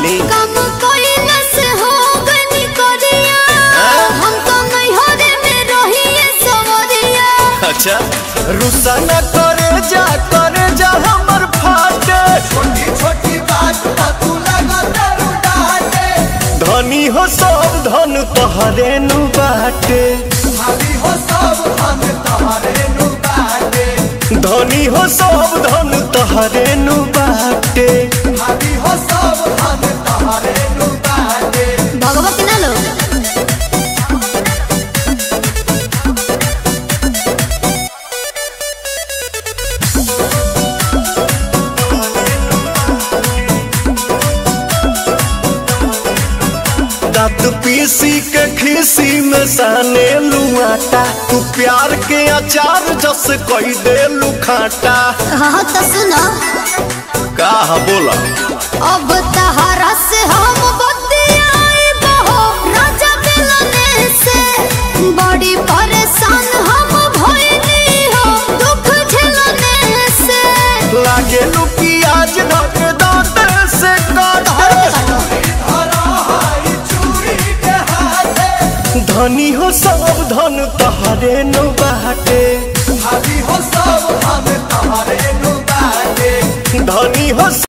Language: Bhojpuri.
खाली काम कइला से हो गनी करिया हम तो नैहरे में रहिए सवरिया अच्छा रुसा न करे जा करे जा हमर फाटे छोटी छोटी बात पर तू लगता डांटे धनी हो सब धन तोहरे नु बाटे भाभी हो सब हम तोहरे नु बाटे धनी हो सब धन तोहरे नु बाटे भाभी हो सब हम तोहरे नु बाटे भगवती ना लो दांत पीसी के खीसी में साने लुआटा तू प्यार के अचार जस कई दे लुखाटा हाँ तो सुनो का बोला अब तहरा से हम बतियाई बहो राजा मिलने से बड़ी परेशान हम भइली हो दुख झेलने से लागे लू प्याज ढक दांत से काटे धरा हाई चूड़ी के हाथे धनी हो सब धन तोहरे नु बाटे भाभी हो सब हम तोहरे नु बाटे धनी हो